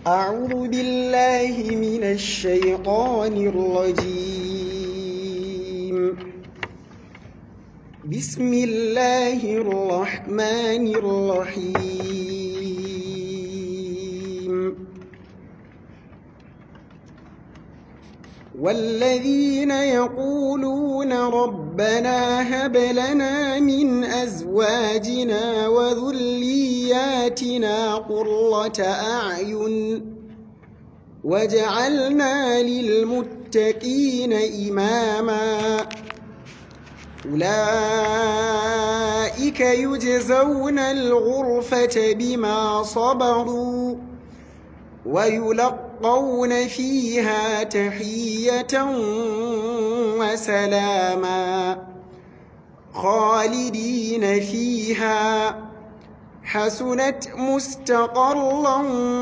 أعوذ بالله من الشيطان الرجيم بسم الله الرحمن الرحيم والذين يقولون ربنا هب لنا من أزواجنا وذرياتنا قرة أعين واجعلنا للمتقين إماما أولئك يجزون الغرفة بما صبروا ويلقون فيها تحية وسلاما خالدين فيها حسنت مستقرا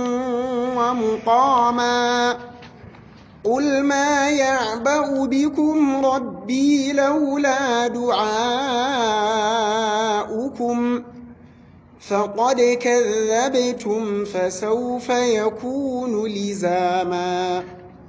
ومقاما قل ما يعبأ بكم ربي لولا دعاؤكم فقد كذبتم فسوف يكون لزاما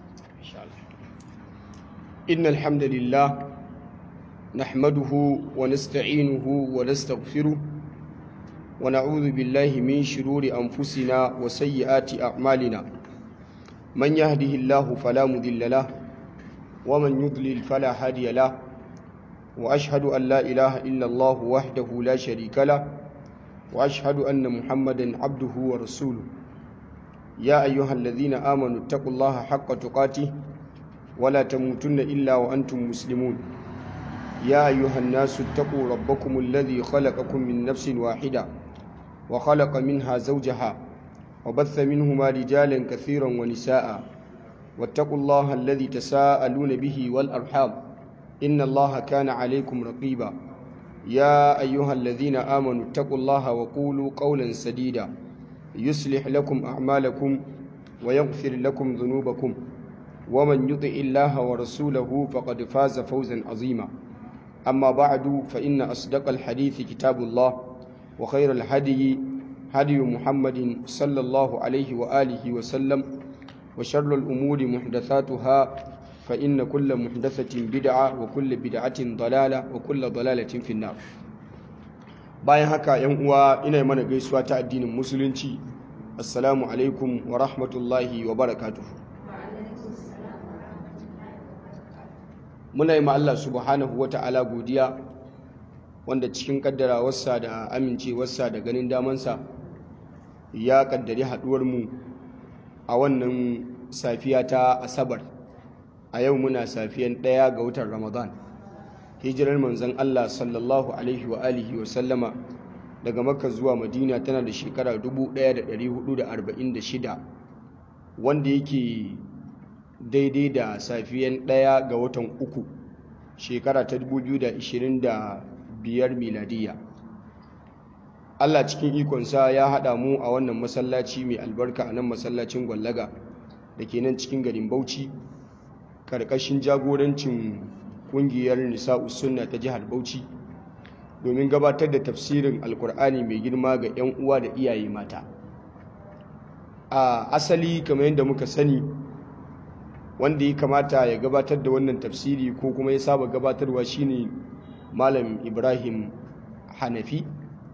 إن الحمد لله نحمده ونستعينه ونستغفره ونعوذ بالله من شرور أنفسنا وسيئات أعمالنا من يهده الله فلا مضل له ومن يضلل فلا هادي له وأشهد أن لا إله إلا الله وحده لا شريك له وأشهد أن محمدا عبده ورسوله يا أيها الذين آمنوا اتقوا الله حق تقاته ولا تموتن إلا وأنتم مسلمون يا أيها الناس اتقوا ربكم الذي خلقكم من نفس واحدة وخلق منها زوجها وبث منهما رجالا كثيرا ونساء واتقوا الله الذي تساءلون به والأرحام إن الله كان عليكم رقيبا يا أيها الذين آمنوا اتقوا الله وقولوا قولا سديدا يصلح لكم أعمالكم ويغفر لكم ذنوبكم ومن يطع الله ورسوله فقد فاز فوزا عظيما أما بعد فإن أصدق الحديث كتاب الله وخير الهدي هدي محمد صلى الله عليه وآله وسلم وشر الأمور محدثاتها فإن كل محدثة بدعة وكل بدعة ضلالة وكل ضلالة في النار bayan haka yan uwa ina mana gaisuwa ta addinin musulunci assalamu alaikum wa rahmatullahi wa barakatuh muna yi ma Allah subhanahu wa ta'ala godiya wanda cikin kaddarawarsa da amincewarsa da ganin damansa ya kaddari haduwar mu a wannan safiya ta asabar a yau muna safiyan ɗaya ga watan ramadan hijirar manzon allah sallallahu alaihi wa alihi wa sallama daga makka zuwa madina tana da shekara 1446 wanda yake daidai da safiyan ɗaya ga watan uku shekara ta 2025 miladiya allah cikin ikonsa ya haɗa mu a wannan masallaci mai albarka a nan masallacin gwallaga da ke nan cikin garin bauchi karkashin jagorancin kungiyar nisa'u sunna ta jihar Bauchi domin gabatar da tafsirin alkur'ani mai girma ga 'yan uwa da iyaye mata a asali kamar yadda muka sani wanda ya kamata ya gabatar da wannan tafsiri ko kuma ya saba gabatarwa shine malam ibrahim hanafi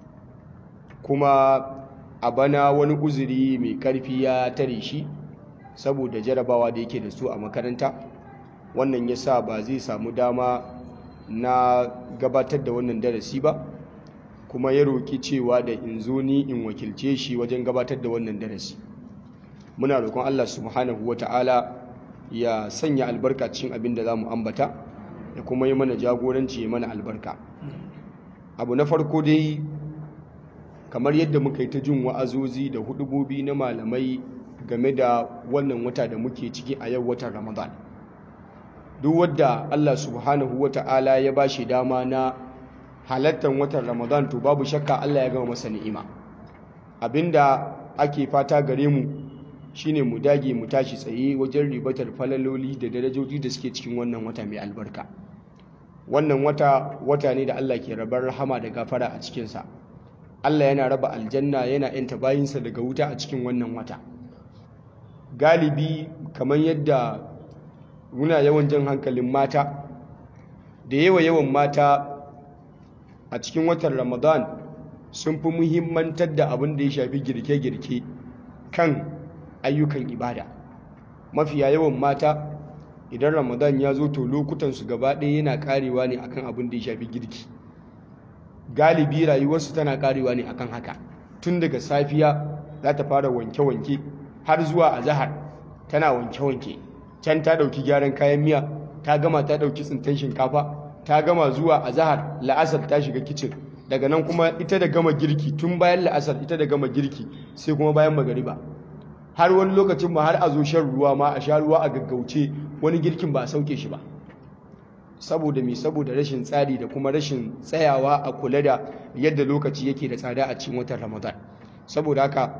kuma a bana wani uzuri mai karfi ya tare shi saboda jarabawa da yake da su a makaranta wannan ya sa ba zai samu dama na gabatar da wannan darasi ba kuma ya roƙi cewa da in zo ni in wakilce shi wajen gabatar da wannan darasi muna roƙon Allah subhanahu wa ta'ala ya sanya albarka cikin abin da za mu ambata ya kuma yi mana jagoranci ya mana albarka abu na farko dai kamar yadda muka yi ta jin wa'azozi da hudubobi na malamai game da wannan wata da muke ciki a yau watan ramadan duk wadda Allah subhanahu wa ta'ala ya ba shi dama na halattar watan Ramadan to babu shakka Allah ya gama masa ni'ima abinda ake fata gare mu shine mu dage mu tashi tsaye wajen ribatar falaloli da darajoji da suke cikin wannan wata mai albarka wannan wata wata ne da Allah ke rabar rahama da gafara a cikinsa Allah yana raba aljanna yana yanta bayinsa daga wuta a cikin wannan wata galibi kamar yadda muna yawan jan hankalin mata da yawa yawan mata a cikin watan ramadan sun fi muhimmantar da abin da ya shafi girke-girke kan ayyukan ibada mafiya yawan mata idan ramadan ya zo to lokutansu gaba ɗaya yana karewa ne akan abin da ya shafi girki galibi rayuwarsu tana karewa ne akan haka tun daga safiya za ta fara wanke-wanke har zuwa azahar tana wanke-wanke can ta ɗauki gyaran kayan miya ta gama ta ɗauki tsintan shinkafa ta gama zuwa azahar la'asar ta shiga kicin daga nan kuma ita da gama girki tun bayan la'asar ita da gama girki sai kuma bayan magariba har wani lokacin ma har a zo shan ruwa ma a sha ruwa a gaggauce wani girkin ba a sauke shi ba saboda me saboda rashin tsari da kuma rashin tsayawa a kula da yadda lokaci yake da tsada a cikin watan ramadan saboda haka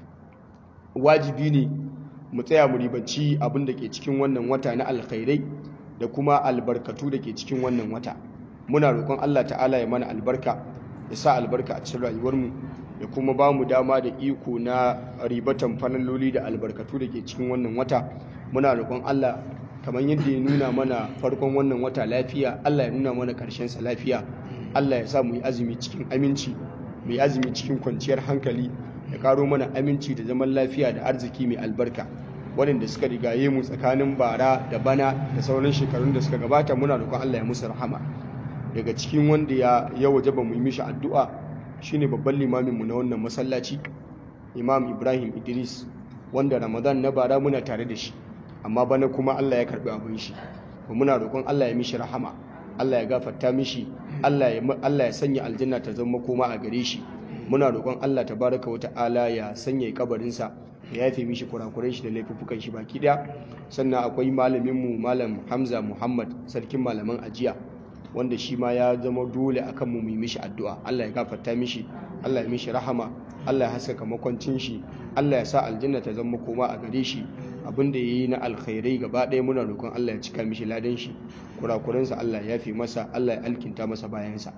wajibi ne mu tsaya mu ribanci abin da ke cikin wannan wata na alkhairai da kuma albarkatu da ke cikin wannan wata muna roƙon Allah ta'ala ya mana albarka ya sa albarka a cikin rayuwarmu ya kuma ba mu dama da iko na ribatan fanaloli da albarkatu da ke cikin wannan wata muna roƙon Allah kamar yadda ya nuna mana farkon wannan wata lafiya Allah ya nuna mana ƙarshen sa lafiya Allah ya sa mu yi azumi cikin aminci mu yi azumi cikin kwanciyar hankali ya karo mana aminci da zaman lafiya da arziki mai albarka waɗanda suka rigaye mu tsakanin bara da bana da sauran shekarun da suka gabata muna roƙon Allah ya musu rahama daga cikin wanda ya ya wajaba mu yi mishi addu'a shine babban limamin mu na wannan masallaci Imam Ibrahim Idris wanda Ramadan na bara muna tare da shi amma bana kuma Allah ya karbi abin shi to muna roƙon Allah ya mishi rahama Allah ya gafarta mishi Allah ya Allah ya sanya aljanna ta zama koma a gare shi muna roƙon Allah tabaraka wa ta'ala ya sanya kabarinsa ya yafe mishi kurakuran shi da laifukan shi baki daya sannan akwai malamin mu malam Hamza Muhammad sarkin malaman ajiya wanda shi ma ya zama dole akan mu mu mishi addu'a Allah ya gafarta mishi Allah ya mishi rahama Allah ya haskaka makwancin shi Allah ya sa aljanna ta zama koma a gare shi abinda yayi na alkhairai gaba ɗaya muna roƙon Allah ya cika mishi ladan shi kurakuransa Allah ya yafe masa Allah ya alkinta masa bayansa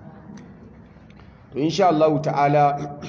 to insha Allah ta'ala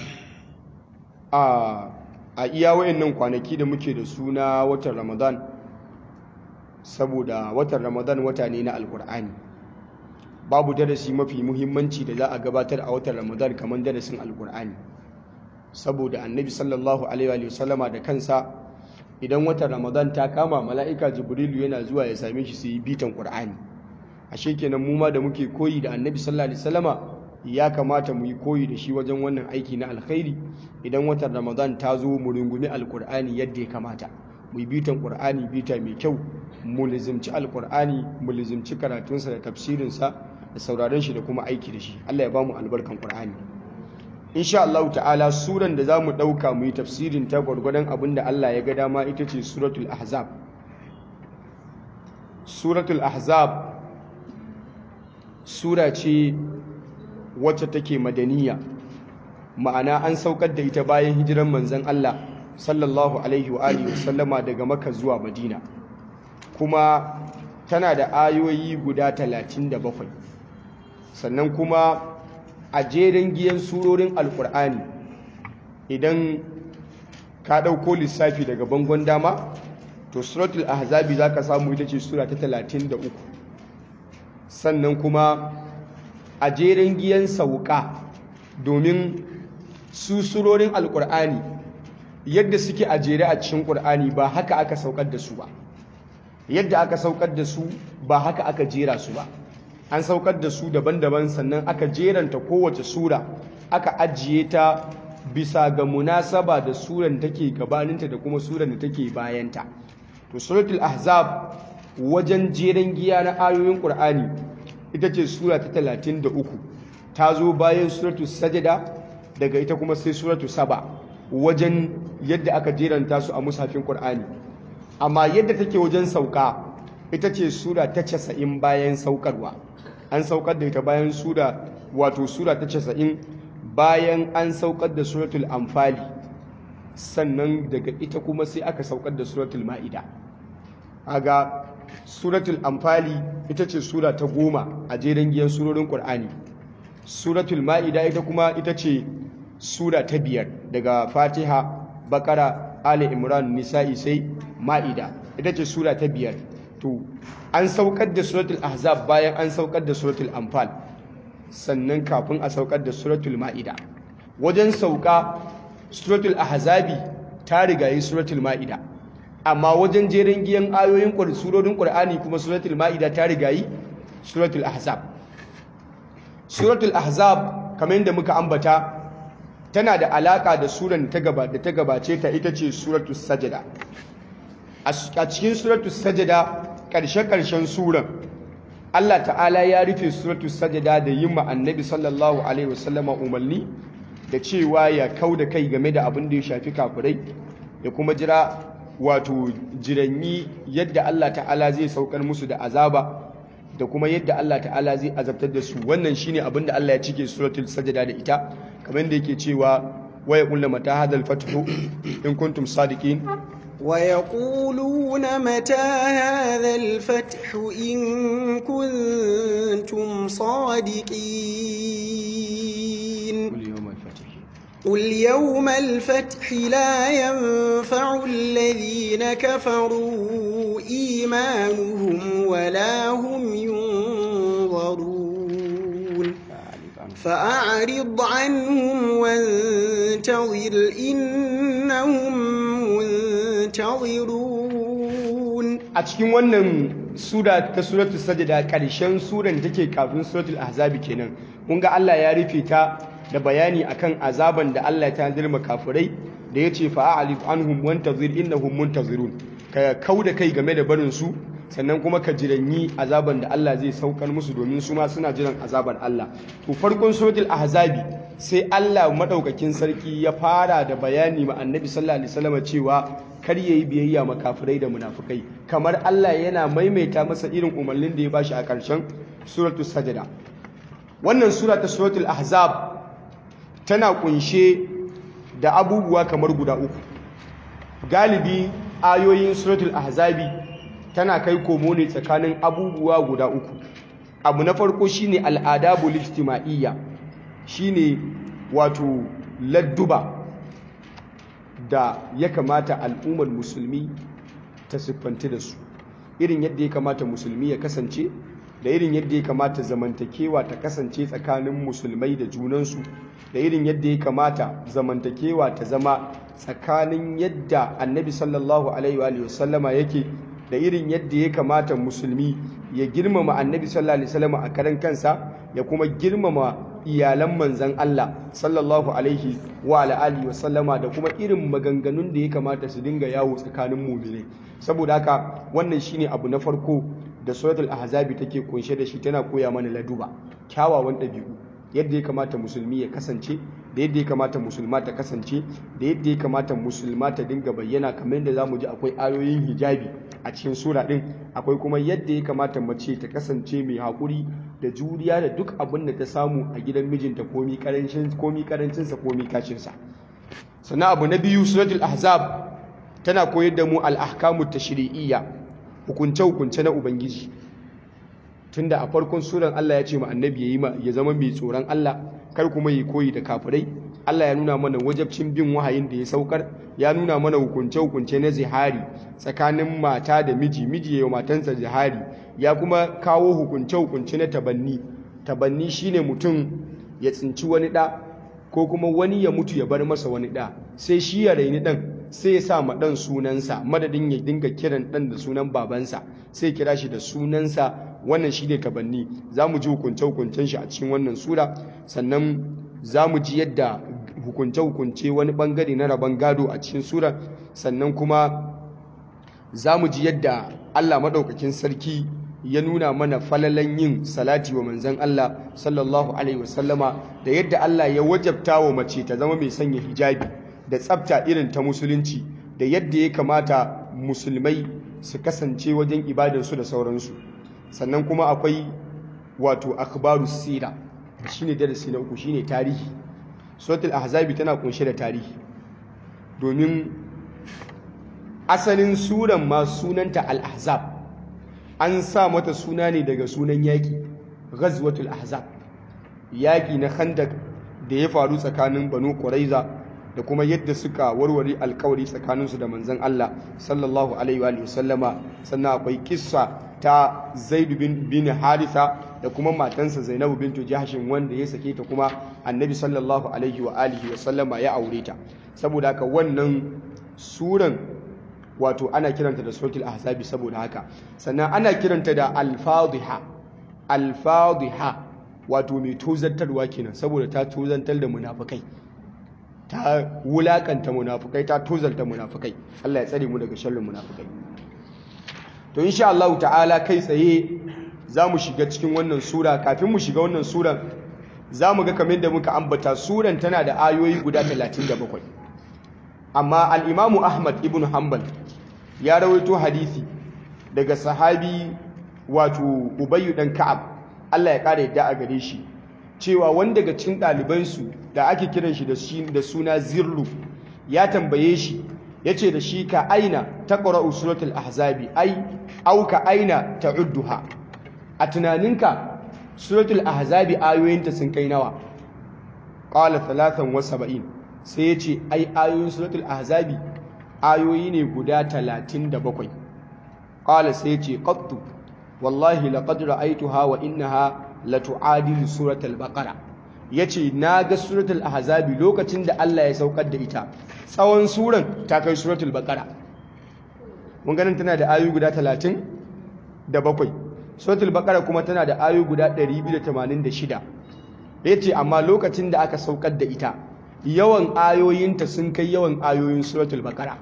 a a iya wayannan kwanaki da muke da suna watan Ramadan saboda watan Ramadan wata ne na alkur'ani babu darasi mafi muhimmanci da za a gabatar a watan Ramadan kamar darasin alkur'ani saboda annabi sallallahu alaihi wa sallama da kansa idan watan Ramadan ta kama mala'ika Jibrilu yana zuwa ya same shi su yi bitan Qur'ani ashe kenan mu ma da muke koyi da annabi sallallahu alaihi wasallama ya kamata mu yi koyi da shi wajen wannan aiki na alkhairi idan watan ramadan ta zo mu rungumi alkur'ani yadda ya kamata mu yi bitan qur'ani bita mai kyau mu lizimci alkur'ani mu lizimci karatunsa da tafsirinsa da sauraron shi da kuma aiki da shi Allah ya ba mu albarkan qur'ani insha Allah ta'ala suran da zamu dauka mu yi tafsirin ta gwargwadon abin da Allah ya ga dama ita ce suratul ahzab suratul ahzab sura ce wacce take madaniya ma'ana an saukar da ita bayan hijiran manzon Allah sallallahu alaihi wa alihi wasallama daga Makka zuwa Madina kuma tana da ayoyi guda 37 sannan kuma a jerin giyan surorin alkur'ani idan ka ɗauko lissafi daga bangon dama to suratul ahzabi za ka samu ita ce sura ta 33 sannan kuma a jerin giyan sauka domin su surorin alkur'ani yadda suke a jere a cikin ƙur'ani ba haka aka saukar da su ba yadda aka saukar da su ba haka aka jera su ba an saukar da su daban-daban sannan aka jeranta kowace sura aka ajiye ta bisa ga munasaba da suran take gabaninta da kuma suran da take bayanta to suratul ahzab wajen jeren giya na ayoyin qur'ani ita ce sura ta 33 ta zo bayan suratul sajada daga ita kuma sai suratul saba wajen yadda aka jeranta su a mushafin qur'ani amma yadda take wajen sauka ita ce sura ta 90 bayan saukarwa an saukar da ita bayan sura wato sura ta 90 bayan an saukar da suratul amfali sannan daga ita kuma sai aka saukar da suratul ma'ida aga suratul amfali ita ce sura ta goma a jeren giyan surorin ƙur'ani suratul ma'ida ita kuma ita ce sura ta biyar daga fatiha bakara ali imran nisa'i sai ma'ida ita ce sura ta biyar to an saukar da suratul ahzab bayan an saukar da suratul anfal sannan kafin a saukar da suratul ma'ida wajen sauka suratul ahzabi ta rigayi suratul ma'ida amma wajen jerin giyan ayoyin surorin qur'ani kuma suratul ma'ida ta rigayi suratul ahzab suratul ahzab kamar yadda muka ambata tana da alaka da suran ta gaba da ta gabace ta ita ce suratul sajada a cikin suratul sajada karshe-karshen suran Allah ta'ala ya rufe suratul sajada da yin ma annabi sallallahu alaihi wasallama umarni da cewa ya kau da kai game da abin da ya shafi kafirai da kuma jira wato jiranyi yadda Allah ta'ala zai saukar musu da azaba da kuma yadda Allah ta'ala zai azabtar da su wannan shine abin da Allah ya cike suratul sajada da ita kamar da yake cewa waya kullu mata hadal fathu in kuntum sadiqin ويقولون متى هذا الفتح إن كنتم صادقين قل يوم الفتح لا ينفع الذين كفروا إيمانهم ولا هم ينظرون فأعرض عنهم وانتظر إنهم منتظرون a cikin wannan sura ta suratul sajda karshen suran da take kafin suratul ahzabi kenan kun ga Allah ya rufe ta da bayani akan azaban da Allah ya tanzir kafirai da yace fa'alif anhum wantazir innahum muntazirun ka kauda kai game da barin su sannan kuma ka jiranyi azaban da Allah zai saukar musu domin su ma suna jiran azabar Allah to farkon suratul ahzabi sai Allah madaukakin sarki ya fara da bayani ma annabi sallallahu alaihi wasallam cewa kar yayi biyayya ma kafirai da munafukai kamar Allah yana maimaita masa irin umarnin da ya bashi a ƙarshen suratul sajda wannan sura ta suratul ahzab tana kunshe da abubuwa kamar guda uku galibi ayoyin suratul ahzabi tana kai komo ne tsakanin abubuwa guda uku abu na farko shine al'adabul ijtima'iyya shine wato ladduba da ya kamata al'ummar musulmi ta siffanti da su irin yadda ya kamata musulmi ya kasance da irin yadda ya kamata zamantakewa ta kasance tsakanin musulmai da junansu da irin yadda ya kamata zamantakewa ta zama tsakanin yadda annabi sallallahu alaihi wa sallama yake da irin yadda ya kamata musulmi ya girmama annabi sallallahu alaihi wasallama a karan kansa ya kuma girmama iyalan manzan Allah sallallahu alaihi wa alihi wasallama da kuma irin maganganun da ya kamata su dinga yawo tsakanin mu'minai saboda haka wannan shine abu na farko da suratul ahzabi take kunshe da shi tana koya mana laduba kyawawan ɗabi'u yadda ya kamata musulmi ya kasance da yadda ya kamata musulma ta kasance da yadda ya kamata musulma ta dinga bayyana kamar yadda zamu ji akwai ayoyin hijabi a cikin sura din akwai kuma yadda ya kamata mace ta kasance mai haƙuri da juriya da duk abin da ta samu a gidan mijinta komi karancin komi karancinsa komi kashinsa sannan abu na biyu suratul ahzab tana koyar da mu al-ahkamu tashri'iyya hukunce hukunce na ubangiji tunda a farkon suran Allah ya ce ma annabi yayi ma ya zama mai tsoron Allah kar kuma yi koyi da kafirai Allah ya nuna mana wajabcin bin wahayin da ya saukar ya nuna mana hukunce hukunce na zihari tsakanin mata da miji miji ya matansa zihari ya kuma kawo hukunce hukunce na tabanni tabanni shine mutum ya tsinci wani da ko kuma wani ya mutu ya bar masa wani da sai shi ya raini dan sai ya sa ma dan sunansa madadin ya dinga kiran dan da sunan babansa sai kira shi da sunansa wannan shi ne tabanni za mu ji hukunce-hukuncen shi a cikin wannan sura sannan za mu ji yadda hukunce-hukunce wani bangare na rabon gado a cikin sura sannan kuma za mu ji yadda allah maɗaukakin sarki ya nuna mana falalan yin salati wa manzan allah sallallahu alaihi wasallama da yadda allah ya wajabta wa mace ta zama mai sanya hijabi da tsafta irin ta musulunci da yadda ya kamata musulmai su kasance wajen ibadarsu da sauransu sannan kuma akwai wato akhbaru sira shine darasi na uku shine tarihi suratul ahzabi tana kunshe da tarihi domin asalin suran ma sunanta al-ahzab an sa mata suna ne daga sunan yaki ghazwatul ahzab yaki na khandak da ya faru tsakanin banu quraiza da kuma yadda suka warware alkawari tsakaninsu da manzon Allah sallallahu alaihi wa sallama sannan akwai kissa ta Zaid bin bin Haritha da kuma matansa Zainabu bintu Jahshin wanda ya sake ta kuma Annabi sallallahu alaihi wa alihi wa sallama ya aure ta saboda haka wannan suran wato ana kiranta da suratul ahzabi saboda haka sannan ana kiranta da al-fadhiha al-fadhiha wato mai tozantarwa kenan saboda ta tozantar da munafikai ta wulakanta munafukai ta tozalta munafukai Allah ya tsare mu daga sharrin munafukai to insha Allah ta'ala kai tsaye za mu shiga cikin wannan sura kafin mu shiga wannan suran za mu ga kamar da muka ambata suran tana da ayoyi guda 37 amma al-Imam Ahmad ibn Hanbal ya rawaito hadisi daga sahabi wato Ubayy dan Ka'ab Allah ya kare yadda a gare shi cewa wanda daga cikin ɗalibansu da ake kiran shi da suna zirlu ya tambaye shi ya ce da shi ka aina ta ƙwararru suratul ahzabi ai auka aina ta udduha a tunaninka suratul ahzabi ayoyinta sun kai nawa ƙwala talatan wasa ba'in sai ya ce ai ayoyin suratul ahzabi ayoyi ne guda talatin da bakwai ƙwala sai ya ce ƙattu wallahi laƙad ra'aituha wa innaha latu'adilu suratul baqara yace naga suratul ahzabi lokacin da Allah ya saukar da ita tsawon suran ta kai suratul baqara mun ganin tana da ayoyi guda 30 da bakwai suratul baqara kuma tana da ayoyi guda 286 yace amma lokacin da aka saukar da ita yawan ayoyinta sun kai yawan ayoyin suratul baqara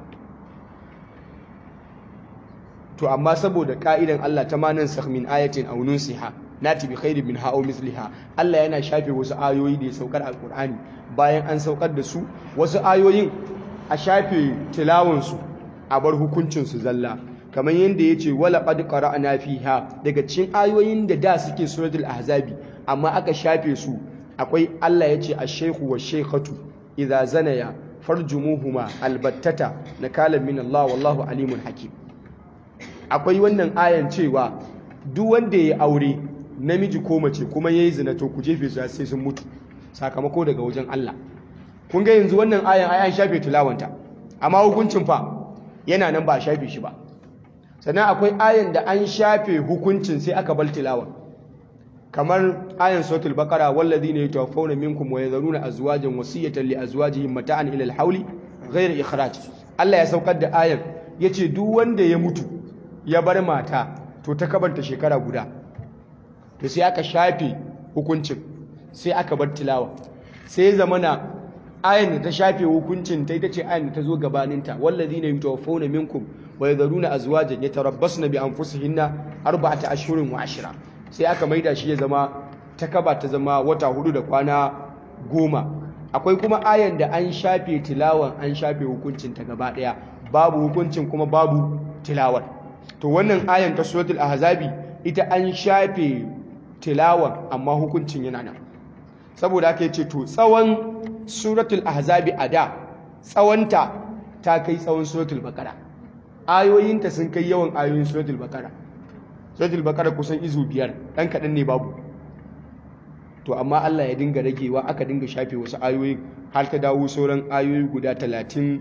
to amma saboda ka'idan Allah ta manan sakh min ayatin aw nunsiha nati bi khairin min ha'aw misliha Allah yana shafe wasu ayoyi da ya saukar alqur'ani bayan an saukar da su wasu ayoyin a shafe tilawun su a bar hukuncin su zalla kamar yanda yace wala qad qara'na fiha daga cikin ayoyin da da suke suratul ahzabi amma aka shafe su akwai Allah yace ash-shaykhu wash-shaykhatu idza zanaya farjumuhuma albattata nakalan min Allah wallahu alimun hakim akwai wannan ayan cewa duk wanda ya aure namiji ko mace kuma yayi zina to ku jefe su sai sun mutu sakamako daga wajen Allah kun ga yanzu wannan ayan ai an shafe tilawanta amma hukuncin fa yana nan ba a shafe shi ba sannan akwai ayan da an shafe hukuncin sai aka bar tilawan kamar ayan suratul baqara wallazina yatawaffawna minkum wa yadharuna azwajan wasiyatan li azwajihim mata'an ila al-hawli ghayra ikhraj Allah ya saukar da ayan yace duk wanda ya mutu ya bar mata to ta kabanta shekara guda to sai aka shafe hukuncin sai aka bar tilawa sai zamana ayan da ta shafe hukuncin ta ita ce ayan da ta zo gabaninta wallazina yatawaffawna minkum wa yadharuna azwajan yatarabbasna bi anfusihinna arba'ata ashhurin wa ashra sai aka maida shi ya zama ta kaba ta zama wata hudu da kwana goma akwai kuma ayan da an shafe tilawan an shafe hukuncin ta gaba daya babu hukuncin kuma babu tilawar to wannan ayan ta suratul ahzabi ita an shafe tilawan amma hukuncin yana nan saboda haka yace to tsawon suratul ahzabi a da tsawonta ta kai tsawon suratul baqara ayoyinta sun kai yawan ayoyin suratul baqara suratul baqara kusan izu biyar dan kadan ne babu to amma Allah ya dinga ragewa aka dinga shafe wasu ayoyi har ta dawo sauran ayoyi guda 37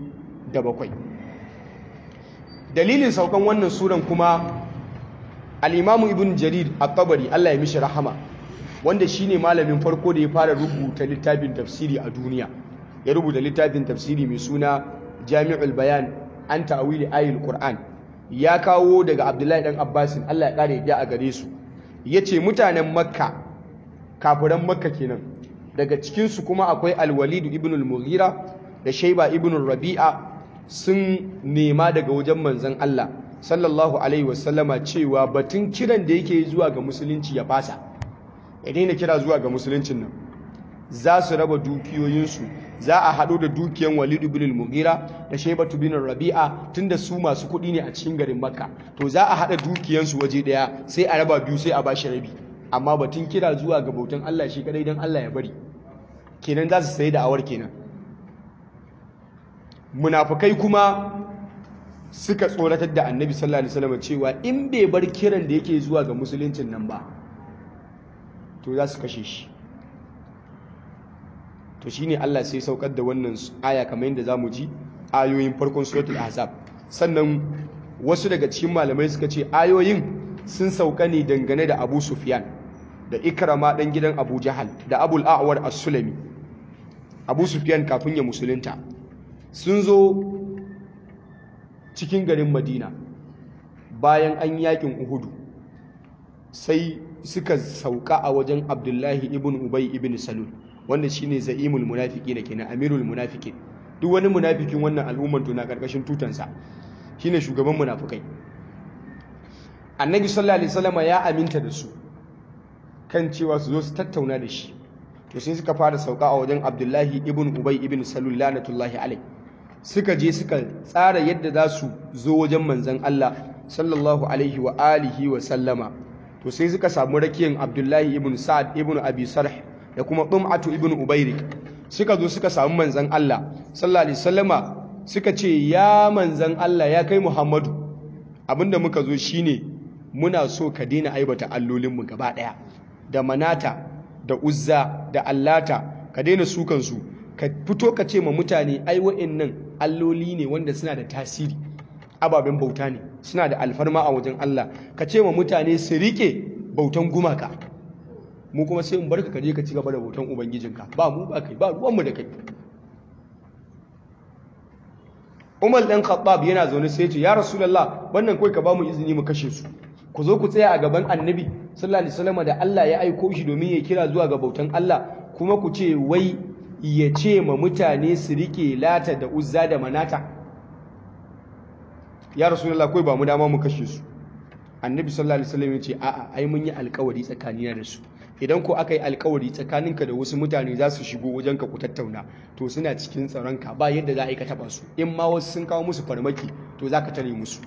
dalilin saukan wannan suran kuma al-Imam Ibn Jarir at-Tabari Allah ya mishi rahama wanda shine malamin farko da ya fara rubuta littafin tafsiri a duniya ya rubuta littafin tafsiri mai suna Jami'ul Bayan an ta'wili ayatul Qur'an ya kawo daga Abdullahi dan Abbasin Allah ya kare ya a gare su yace mutanen Makka kafiran Makka kenan daga cikin su kuma akwai Al-Walid ibn al-Mughira da Shayba ibn Rabi'a sun nema daga wajen manzon Allah sallallahu alaihi wasallama cewa batun kiran da yake zuwa ga musulunci ya fasa ya daina kira zuwa ga musuluncin nan za su raba dukiyoyinsu za a haɗo da dukiyan Walid ibn al-Mughira da Shaybatu bin Rabi'a tunda su masu kuɗi ne a cikin garin Makka to za a haɗa dukiyansu waje ɗaya sai a raba biyu sai a bashi rabi amma batun kira zuwa ga bautan Allah shi kadai dan Allah ya bari kenan za su sayi da awar kenan munafukai kuma suka tsoratar da Annabi sallallahu alaihi wasallam cewa in bai bar kiran da yake zuwa ga musuluncin nan ba to za su kashe shi to shine Allah sai saukar da wannan aya kamar yadda zamu ji ayoyin farkon suratul ahzab sannan wasu daga cikin malamai suka ce ayoyin sun sauka ne dangane da Abu Sufyan da Ikrama dan gidan Abu Jahal da Abul A'war As-Sulami Abu Sufyan kafin ya musulunta sun zo cikin garin Madina bayan an yakin Uhudu sai suka sauka a wajen Abdullahi ibn Ubay ibn Salul wanda shine za'imul munafiqina kenan amirul munafiqin duk wani munafikin wannan al'ummar to na karkashin tutansa shine shugaban munafikai annabi sallallahu alaihi wasallam ya aminta da su kan cewa su zo su tattauna da shi to sai suka fara sauka a wajen Abdullahi ibn Ubay ibn Salul lanatullahi alai suka je suka tsara yadda za su zo wajen manzon Allah sallallahu alaihi wa alihi wa sallama to sai suka samu rakiyan Abdullahi ibn Sa'ad ibn Abi Sarh da kuma Dum'atu ibn Ubayrik suka zo suka samu manzon Allah sallallahu alaihi wasallama suka ce ya manzon Allah ya kai Muhammadu abinda muka zo shine muna so ka daina aibata allolinmu gaba daya da manata da uzza da allata ka daina sukan su ka fito ka ce ma mutane ai wa'annan alloli ne wanda suna da tasiri ababen bauta ne suna da alfarma a wajen Allah ka ce ma mutane su rike bautan gumaka mu kuma sai mu barka ka je ka ci gaba da bautan ubangijinka ba mu ba kai ba ruwanmu da kai Umar dan Khattab yana zaune sai ya ce ya Rasulullah wannan kai ka ba mu izini mu kashe su ku zo ku tsaya a gaban Annabi sallallahu alaihi wasallam da Allah ya aiko shi domin ya kira zuwa ga bautan Allah kuma ku ce wai ya ce ma mutane su rike lata da uzza da manata ya Rasulullah kai ba mu dama mu kashe su Annabi sallallahu alaihi wasallam ya ce a'a ai mun yi alƙawari tsakanina da su idan ko aka yi alkawari tsakaninka da wasu mutane za su shigo wajenka ku tattauna to suna cikin tsaronka ba yadda za a yi ka taɓa su in ma wasu sun kawo musu farmaki to za ka tare musu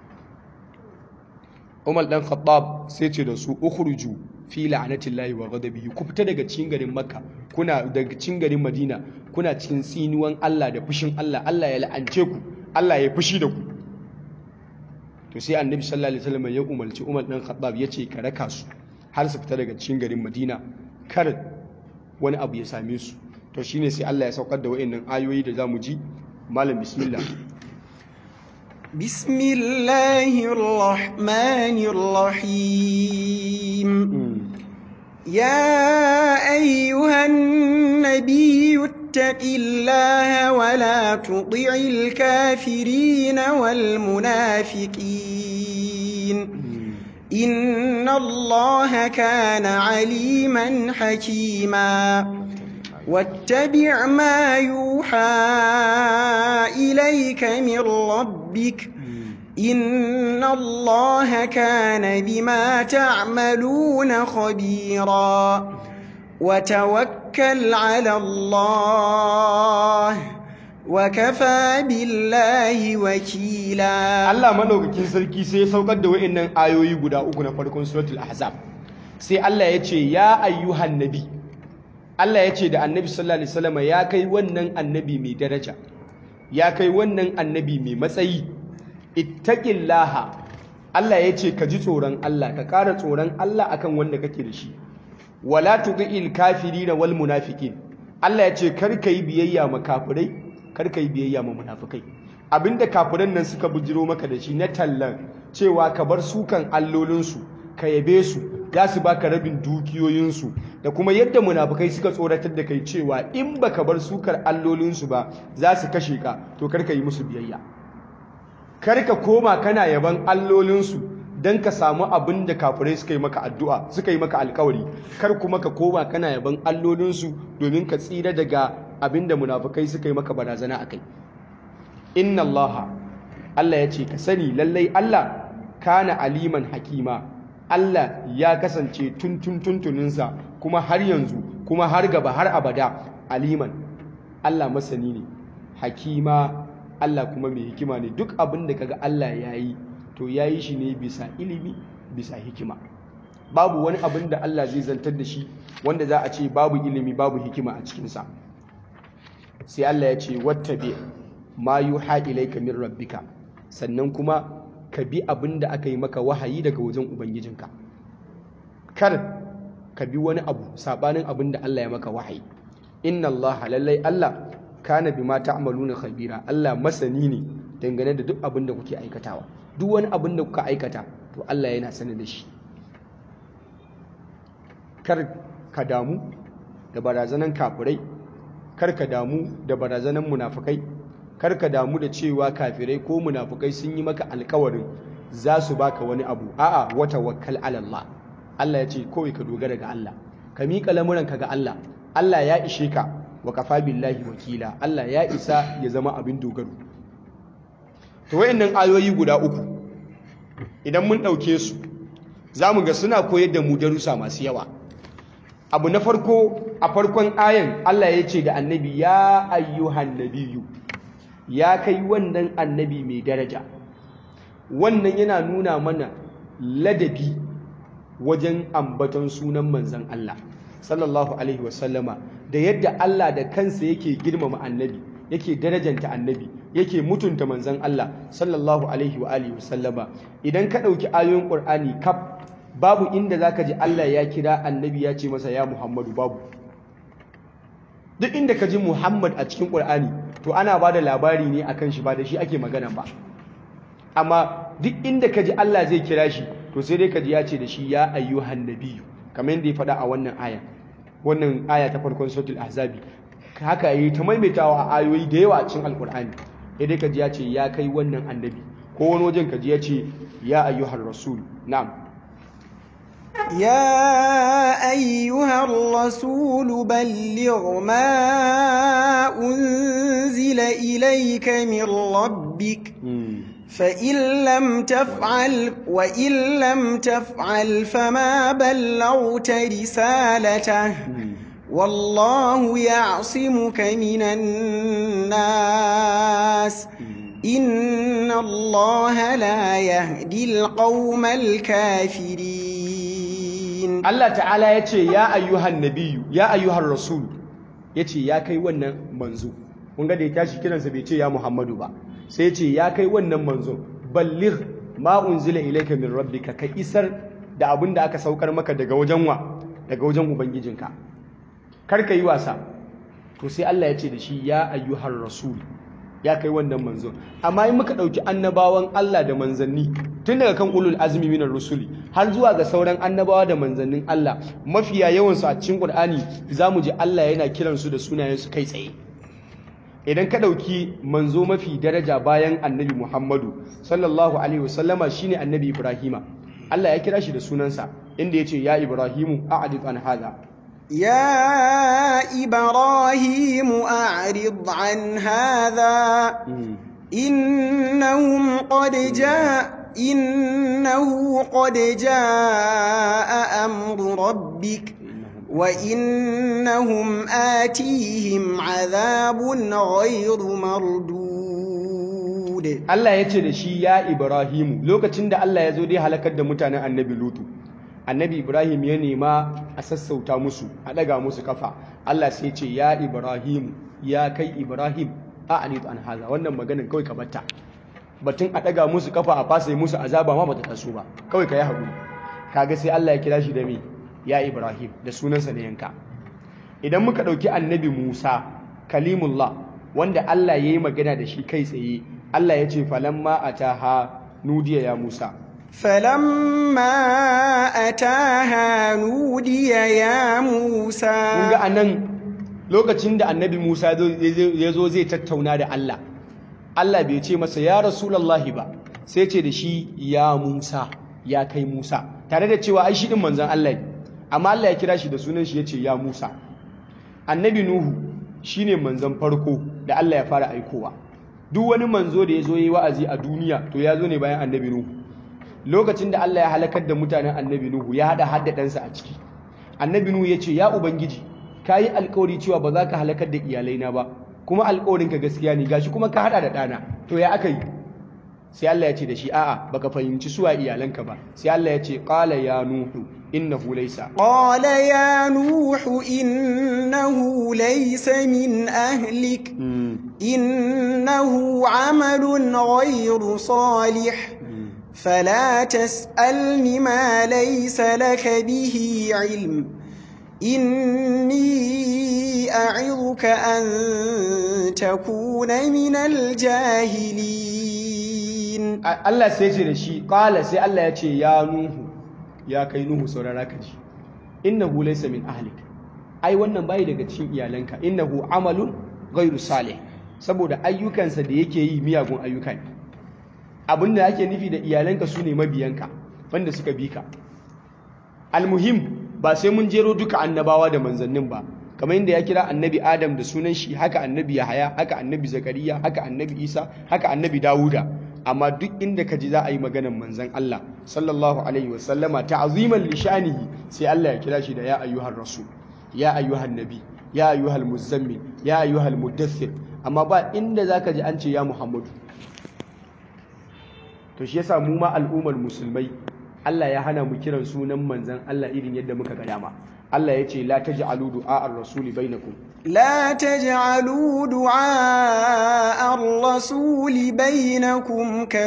umar dan khattab sai ce da su ukhruju fi la'natillahi wa ghadabihi ku fita daga cikin garin makka kuna daga cikin garin madina kuna cikin tsinuwan Allah da fushin Allah Allah ya la'ance ku Allah ya fushi da ku to sai annabi sallallahu alaihi wasallam ya umarci umar dan khattab ya ce ka raka su har su fita daga cikin garin Madina kar wani abu ya same su to shine sai Allah ya saukar da wayannan ayoyi da zamu ji malam bismillah bismillahir rahmanir rahim ya ayyuhan nabiyyu ittaqillaha wa la tuti'il kafirin wal munafiqin إن الله كان عليما حكيما واتبع ما يوحى إليك من ربك إن الله كان بما تعملون خبيرا وتوكل على الله wakafa billahi wakila Allah madaukakin sarki sai ya saukar da wayannan ayoyi guda uku na farkon suratul ahzab sai Allah ya ce ya ayyuhan nabi Allah ya ce da annabi sallallahu alaihi wasallam ya kai wannan annabi mai daraja ya kai wannan annabi mai matsayi ittaqillaha Allah ya ce ka ji tsoron Allah ka ƙara tsoron Allah akan wanda kake da shi wala tudil kafirina wal munafiqin Allah ya ce kar ka yi biyayya ma kafirai kar ka yi biyayya ma munafikai abinda kafiran nan suka bujiro maka da shi na tallan cewa ka bar sukan allolinsu ka yabe su za su baka rabin dukiyoyinsu da kuma yadda munafikai suka tsoratar da kai cewa in baka bar sukar allolinsu ba za su kashe ka to kar ka yi musu biyayya kar ka koma kana yaban allolinsu don ka samu abin da kafirai suka yi maka addu'a suka yi maka alkawari kar kuma ka koma kana yaban allolinsu domin ka tsira daga abin da munafukai suka yi maka barazana a kai inna allaha allah ya ce ka sani lallai allah kana aliman hakima allah ya kasance tuntun tuntuninsa kuma har yanzu kuma har gaba har abada aliman allah masani ne hakima allah kuma mai hikima ne duk abin da kaga allah ya yi to ya yi shi ne bisa ilimi bisa hikima babu wani abin da Allah zai zantar da shi wanda za a ce babu ilimi babu hikima a cikinsa sai Allah ya ce wattabi ma yuha ilayka min rabbika sannan kuma ka bi abin da aka yi maka wahayi daga wajen ubangijinka kar ka bi wani abu sabanin abin da Allah ya maka wahayi inna Allah lallai Allah kana bima ta'maluna khabira Allah masani ne dangane da duk abin da kuke aikatawa duk wani abin da kuka aikata to Allah yana sani da shi kar ka damu da barazanan kafirai kar ka damu da barazanan munafukai kar ka damu da cewa kafirai ko munafukai sun yi maka alkawarin za su baka wani abu a'a wata wakkal ala Allah Allah ya ce kawai ka dogara ga Allah ka miƙa lamuranka ga Allah Allah ya ishe ka wa kafa billahi wakila Allah ya isa ya zama abin dogaro to wayannan ayoyi guda uku idan mun ɗauke su za mu ga suna koyar da mu darussa masu yawa abu na farko a farkon ayan Allah ya ce da annabi ya ayyuhan nabiyu ya kai wannan annabi mai daraja wannan yana nuna mana ladabi wajen ambaton sunan manzan Allah sallallahu alaihi wasallama da yadda Allah da kansa yake girmama annabi yake darajanta annabi yake mutunta manzan Allah sallallahu alaihi wa alihi wasallama idan ka ɗauki ayoyin Qur'ani kaf babu inda zaka ji Allah ya kira annabi ya ce masa ya Muhammadu babu duk inda ka ji Muhammad a cikin Qur'ani to ana ba da labari ne akan shi ba da shi ake magana ba amma duk inda ka ji Allah zai kira shi to sai dai ka ji ya ce da shi ya ayyuhan nabiyyu kamar yadda ya faɗa a wannan aya wannan aya ta farkon suratul ahzabi haka yi ta maimaitawa a ayoyi da yawa a cikin alkur'ani sai dai ka ji ya ce ya kai wannan annabi ko wani wajen ka ji ya ce ya ayyuhar rasul na'am يا أيها الرسول بلغ ما أنزل إليك من ربك فإن لم تفعل وإن لم تفعل فما بلغت رسالته والله يعصمك من الناس إن الله لا يهدي القوم الكافرين Allah ta'ala ya ce ya ayyuhan nabiyu ya ayyuhan rasul ya ce ya kai wannan manzo kun ga da ya tashi kiransa bai ce ya Muhammadu ba sai ya ce ya kai wannan manzo balligh ma unzila ilayka min rabbika ka isar da abin da aka saukar maka daga wajen wa daga wajen ubangijinka kar ka yi wasa to sai Allah ya ce da shi ya ayyuhar rasul ya kai wannan manzo amma in muka dauki annabawan Allah da manzanni tun daga kan ulul azmi minar rusuli har zuwa ga sauran annabawa da manzannin Allah mafiya yawan su a cikin Qur'ani zamu ji Allah yana kiransu da sunayen su kai tsaye idan ka ɗauki manzo mafi daraja bayan annabi Muhammadu sallallahu alaihi wasallama shine annabi Ibrahima Allah ya kira shi da sunansa inda ya ce ya Ibrahimu a'rid an hadha يا إبراهيم أعرض عن هذا إنهم قد جاء إنه قد جاء أمر ربك وإنهم آتيهم عذاب غير مردود Allah ya ce da shi ya Ibrahimu lokacin da Allah ya zo dai halakar da mutanen annabi Lutu annabi Ibrahim ya nema a sassauta musu a daga musu kafa Allah sai ya ce ya Ibrahimu ya kai Ibrahim a anit an haza wannan maganin kawai ka batta batun a daga musu kafa a fasa musu azaba ma bata taso ba kawai ka yi haƙuri kaga sai Allah ya kira shi da me ya Ibrahim da sunansa na yanka idan muka ɗauki annabi Musa kalimullah wanda Allah ya yi magana da shi kai tsaye Allah ya ce falamma ataha nudiya ya Musa فلما أتاها نودي يا موسى kun ga anan lokacin da annabi Musa ya zo zai tattauna da Allah Allah bai ce masa ya rasulullahi ba sai ce da shi ya Musa ya kai Musa tare da cewa ai shi din manzon Allah ne amma Allah ya kira shi da sunan shi yace ya Musa annabi Nuhu shine manzon farko da Allah ya fara aikowa duk wani manzo da ya zo yi wa'azi a duniya to ya zo ne bayan annabi Nuhu lokacin da Allah ya halakar da mutanen annabi Nuhu ya hada hadda ɗansa a ciki annabi Nuhu ya ce ya ubangiji ka yi alkawari cewa ba za ka halakar da iyalaina ba kuma alkawarinka gaskiya ne gashi kuma ka hada da ɗana to ya aka yi sai Allah ya ce da shi a'a baka fahimci suwa iyalanka ba sai Allah ya ce qala ya nuhu innahu laysa قال يا نوح إنه ليس من أهلك إنه عمل غير صالح فلا تسألني ما ليس لك به علم إني أعظك أن تكون من الجاهلين Allah sai ce da shi qala sai Allah ya ce ya nuhu ya kai nuhu saurara ka ji innahu laysa min ahlik ai wannan bai daga cikin iyalanka innahu amalun ghairu salih saboda ayyukansa da yake yi miyagun ayyuka ne abin da ake nufi da iyalanka su ne mabiyanka wanda suka bi ka almuhim ba sai mun jero duka annabawa da manzannin ba kamar yadda ya kira annabi adam da sunan shi haka annabi yahaya haka annabi zakariya haka annabi isa haka annabi dawuda amma duk inda ka ji za a yi maganar manzan Allah sallallahu alaihi wasallama ta'ziman li sha'nihi sai Allah ya kira shi da ya ayyuhar rasul ya ayyuhan nabi ya ayyuhal muzammil ya ayyuhal mudaththir amma ba inda zaka ji an ce ya muhammadu to shi yasa mu ma al'ummar musulmai Allah ya hana mu kiran sunan manzan Allah irin yadda muka ga dama Allah ya ce la taj'alu du'a ar-rasuli bainakum لا تجعلوا دعاء الرسول بينكم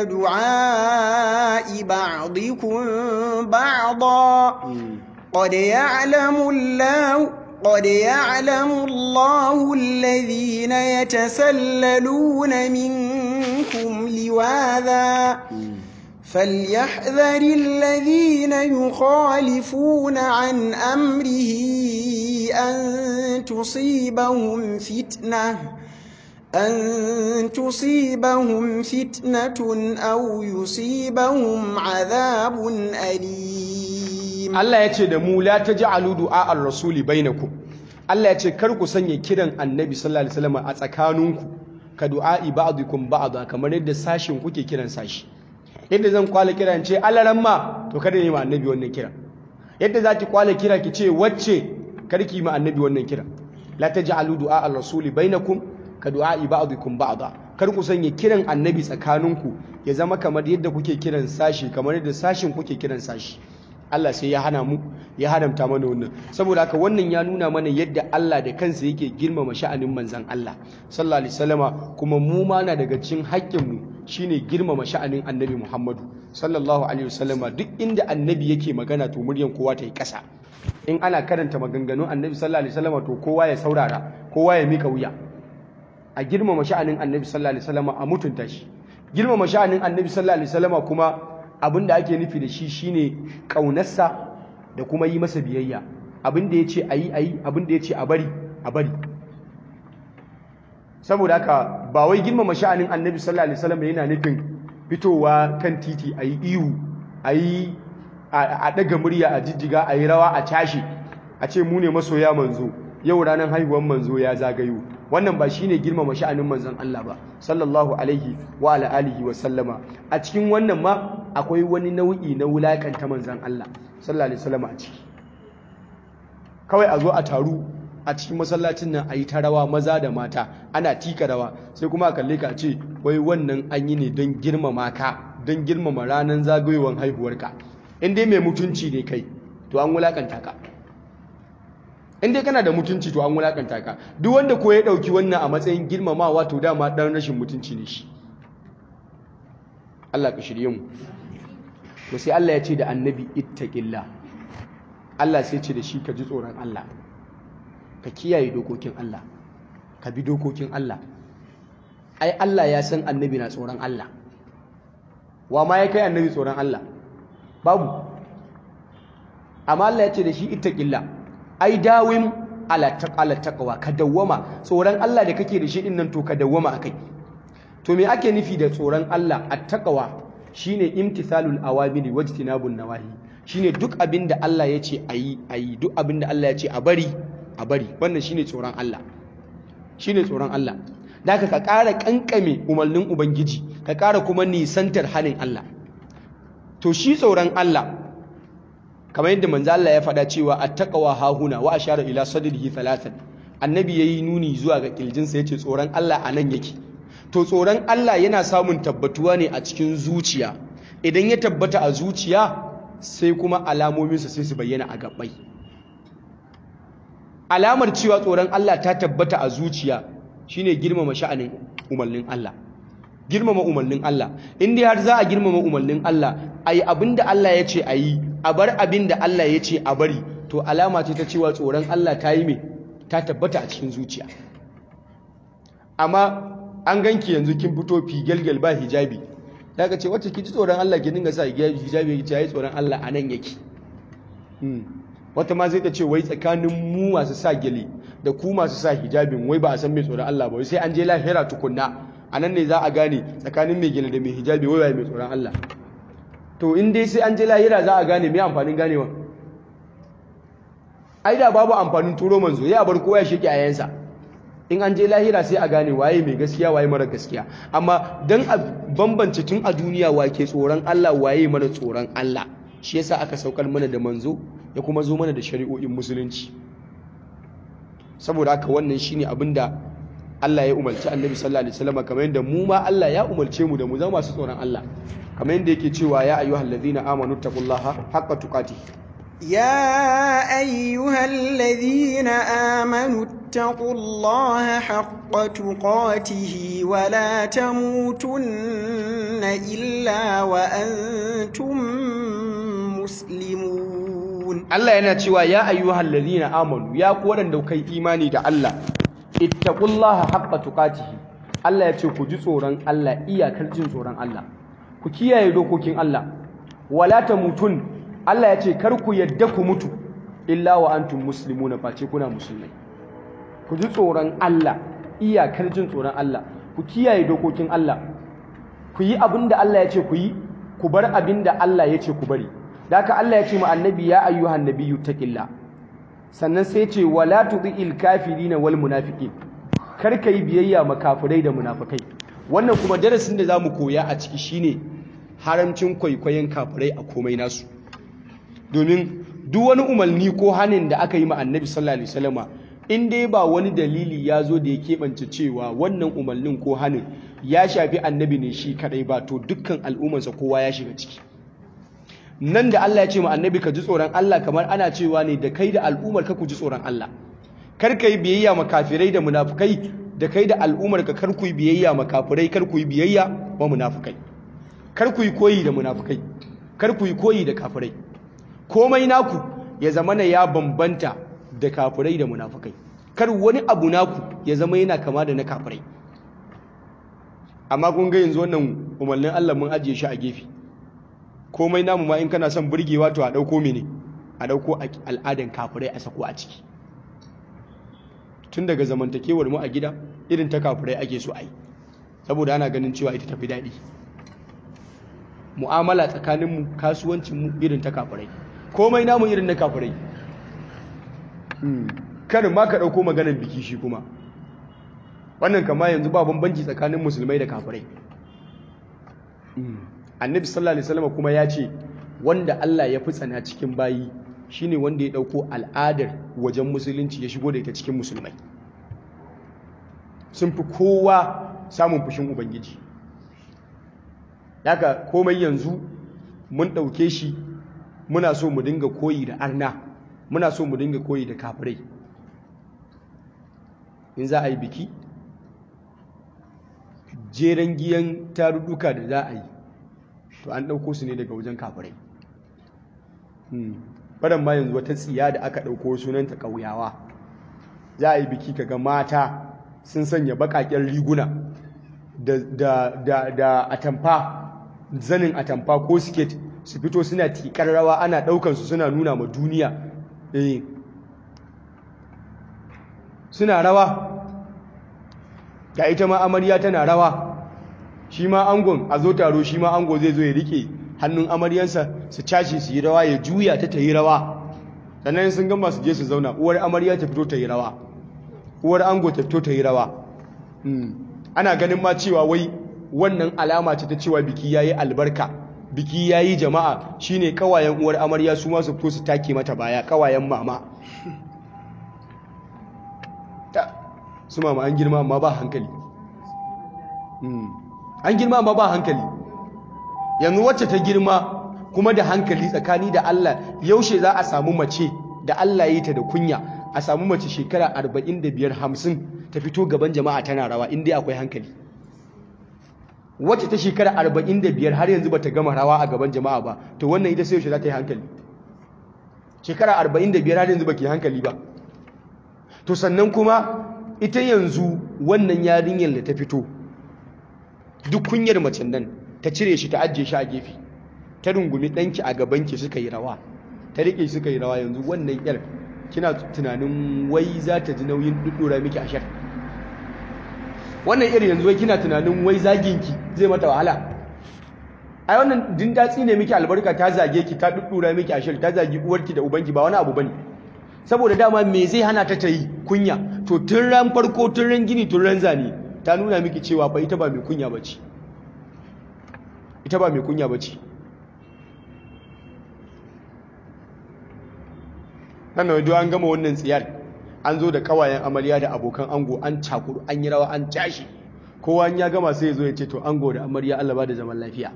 كدعاء بعضكم بعضا قد يعلم الله قد يعلم الله الذين يتسللون منكم لواذا فليحذر الذين يخالفون عن أمره أن تصيبهم فتنة أن تصيبهم فتنة أو يصيبهم عذاب أليم Allah ya ce da mu la taj'alu du'a ar-rasuli bainakum Allah ya ce kar ku sanya kiran Annabi sallallahu alaihi wasallam a tsakaninku ka du'a'i ba'dikum ba'da kamar yadda sashin kuke kiran sashi yadda zan kwala kira in ce alaramma to kada yi ma Annabi wannan kira yadda za ki kwala kira ki ce wacce kar ki yi ma Annabi wannan kira la taj'alu du'a ar-rasuli bainakum ka du'a'i ba'dikum ba'da kar ku sanya kiran Annabi tsakaninku ya zama kamar yadda kuke kiran sashi kamar yadda sashin kuke kiran sashi Allah sai ya hana mu ya haramta mana wannan saboda haka wannan ya nuna mana yadda Allah da kansa yake girmama sha'anin manzon Allah sallallahu alaihi wasallama kuma mu ma na daga cikin haƙƙin mu shine girmama sha'anin Annabi Muhammadu sallallahu alaihi wasallama duk inda Annabi yake magana to muryan kowa ta yi ƙasa in ana karanta maganganun Annabi sallallahu alaihi wasallama to kowa ya saurara kowa ya mika wuya a girmama sha'anin Annabi sallallahu alaihi wasallama a mutunta shi girmama sha'anin Annabi sallallahu alaihi wasallama kuma abin da ake nufi da shi shine ƙaunarsa da kuma yi masa biyayya abin da ya ce a yi a yi abin da ya ce a bari a bari saboda haka ba wai girmama sha'anin annabi sallallahu alaihi wasallam yana nufin fitowa kan titi a yi ihu a yi a ɗaga murya a jijjiga a yi rawa a cashe a ce mu ne masoya manzo yau ranar haihuwar manzo ya zagayo wannan ba shine girmama sha'anin manzon Allah ba sallallahu alaihi wa ala alihi wa sallama a cikin wannan ma akwai wani nau'i na wulakanta manzon Allah sallallahu alaihi wasallam a ciki kawai a zo a taru a cikin masallacin nan a yi ta rawa maza da mata ana tika rawa sai kuma a kalle ka a ce wai wannan an yi ne don girmama ka don girmama ranar zagayowar haihuwarka in dai mai mutunci ne kai to an wulakanta ka in dai kana da mutunci to an wulakanta ka duk wanda ko ya dauki wannan a matsayin girmamawa to dama dan rashin mutunci ne shi Allah ka shirye mu to sai Allah ya ce da annabi ittaqillah Allah sai ce da shi ka ji tsoron Allah ka kiyaye dokokin Allah ka bi dokokin Allah ai Allah ya san annabi na tsoron Allah wa ma ya kai annabi tsoron Allah babu amma Allah ya ce da shi ittaqillah ai dawim ala taqala taqwa ka dawwama tsoron Allah da kake da shi din nan to ka dawwama akai to me ake nufi da tsoron Allah at-taqwa shine imtithalul awamiri wajtinabun nawahi shine duk abin da Allah ya ce ayi ayi duk abin da Allah ya ce a bari a bari wannan shine tsoron Allah shine tsoron Allah da ka ƙara kankame umarnin ubangiji ka ƙara kuma nisantar hanin Allah to shi tsoron Allah kamar yadda manzo Allah ya faɗa cewa attaqwa hahuna wa ashara ila sadrihi thalathan annabi yayi nuni zuwa ga kirjinsa yace tsoron Allah anan yake to tsoron Allah yana samun tabbatuwa ne a cikin zuciya idan ya tabbata a zuciya sai kuma alamominsa sai su bayyana a gabbai alamar cewa tsoron Allah ta tabbata a zuciya shine girmama sha'anin umarnin Allah girmama umarnin Allah in dai har za a girmama umarnin Allah ayi abinda Allah ya ce ayi a bar abinda Allah ya ce a bari to alama ce ta cewa tsoron Allah ta yi mai ta tabbata a cikin zuciya amma an ganki yanzu kin fito figelgel ba hijabi daga ce wacce ki ji tsoron Allah ki dinga sa hijabi ki ce tsoron Allah a nan yake wata ma zai ta ce wai tsakanin mu masu sa gele da ku masu sa hijabin wai ba a san mai tsoron Allah ba sai an je lahira tukunna a nan ne za a gane tsakanin mai gele da mai hijabi wai wai mai tsoron Allah to in dai sai an je lahira za a gane mai amfanin ganewa ai da babu amfanin turo manzo ya bar kowa ya sheke ayansa in an je lahira sai a gane waye mai gaskiya waye mara gaskiya amma dan a bambance tun a duniya wake tsoron Allah waye mara tsoron Allah shi yasa aka saukar mana da manzo ya kuma zo mana da shari'o'in musulunci saboda haka wannan shine abinda Allah ya umarci Annabi sallallahu alaihi wasallam kamar yadda mu ma Allah ya umarce mu da mu zama masu tsoron Allah kamar yadda yake cewa ya ayyuhallazina amanu taqullaha haqqa tuqatih يا أيها الذين آمنوا اتقوا الله حق تقاته ولا تموتن إلا وأنتم مسلمون Allah yana cewa ya ayyuhal ladina amanu ya ku wadanda kai imani da Allah ittaqullaha haqqa tuqatihi Allah ya ce ku ji tsoron Allah iyakar jin tsoron Allah ku kiyaye dokokin Allah wala tamutun Allah ya ce kar ku yadda ku mutu illa wa antum muslimuna face kuna musulmai ku ji tsoron Allah iyakar jin tsoron Allah ku kiyaye dokokin Allah ku yi abin da Allah ya ce ku yi ku bar abin da Allah ya ce ku bari da haka Allah ya ce ma annabi ya ayyuhan nabiyyu taqilla sannan sai ce wala tudil kafirina wal munafiqin kar ka yi biyayya ma kafirai da munafikai wannan kuma darasin da zamu koya a ciki shine haramcin kwaikwayon kafirai a komai nasu domin duk wani umarni ko hanin da aka yi ma annabi sallallahu alaihi wasallama in dai ba wani dalili ya zo da ya keɓance cewa wannan umarnin ko hanin ya shafi annabi ne shi kadai ba to dukkan al'ummarsa kowa ya shiga ciki nan da Allah ya ce ma annabi ka ji tsoron Allah kamar ana cewa ne da kai da al'ummar ka ku ji tsoron Allah kar ka yi biyayya ma kafirai da munafukai da kai da al'ummar ka kar ku yi biyayya ma kafirai kar ku yi biyayya wa munafukai kar ku yi koyi da munafukai kar ku yi koyi da kafirai komai naku ya zama na ya bambanta da kafirai da munafukai kar wani abu naku ya zama yana kama da na kafirai amma kun ga yanzu wannan umarnin Allah mun ajiye shi a gefe komai namu ma in kana son burgewa to a dauko mene a dauko al'adan kafirai a sako a ciki tun daga zamantakewar mu a gida irin ta kafirai ake so a yi saboda ana ganin cewa ita tafi daɗi mu'amala tsakaninmu kasuwancinmu irin ta kafirai komai namu irin na kafirai kar ma ka ɗauko maganar biki shi kuma wannan kama yanzu ba bambanci tsakanin musulmai da kafirai annabi sallallahu alaihi wasallam kuma ya ce wanda Allah ya fi tsana cikin bayi shine wanda ya ɗauko al'adar wajen musulunci ya shigo da ita cikin musulmai sun fi kowa samun fushin ubangiji daga komai yanzu mun ɗauke shi muna so mu dinga koyi da arna muna so mu dinga koyi da kafirai in za a yi biki jeren giyan tarurruka da za a yi to an ɗauko su ne daga wajen kafirai fadan ma yanzu wata tsiya da aka ɗauko sunanta ƙauyawa za a yi biki kaga mata sun sanya baƙaƙen riguna da atamfa zanin atamfa ko siket su fito suna tikar rawa ana ɗaukansu suna nuna ma duniya eh suna rawa ga ita ma amarya tana rawa shi ma angon a zo taro shi ma ango zai zo ya rike hannun amaryansa su cashe su yi rawa ya juya ta ta yi rawa sannan sun gama su je su zauna uwar amarya ta fito ta yi rawa uwar ango ta fito ta yi rawa ana ganin ma cewa wai wannan alama ce ta cewa biki yayi albarka biki yayi jama'a shine kawayen uwar amarya su ma su fito su take mata baya kawayen mama su mama an girma amma ba hankali an girma amma ba hankali yanzu wacce ta girma kuma da hankali tsakani da Allah yaushe za a samu mace da Allah ya yi ta da kunya a samu mace shekara 45 50 ta fito gaban jama'a tana rawa inda akwai hankali wacce ta shekara 45 har yanzu bata gama rawa a gaban jama'a ba to wannan ita sai yaushe za ta yi hankali shekara arba'in da biyar har yanzu baki hankali ba to sannan kuma ita yanzu wannan yarinyar da ta fito duk kunyar macen nan ta cire shi ta ajiye shi a gefe ta rungumi ɗanki a gabanki suka yi rawa ta riƙe suka yi rawa yanzu wannan yar kina tunanin wai za ta ji nauyin ɗuɗɗura miki a shar wannan iri yanzu wai kina tunanin wai zaginki zai mata wahala ai wannan din datsi ne miki albarka ta zage ki ta ɗuɗɗura miki a shar ta zagi uwarki da ubanki ba wani abu bane saboda dama me zai hana ta ta yi kunya to tun ran farko tun ran gini tun ran zane ta nuna miki cewa fa ita ba mai kunya bace ita ba mai kunya bace nan da an gama wannan tsiyar an zo da kawayen amarya da abokan ango an cakuru an yi rawa an tashi kowa ya gama sai ya zo ya ce to ango da amarya Allah ba da zaman lafiya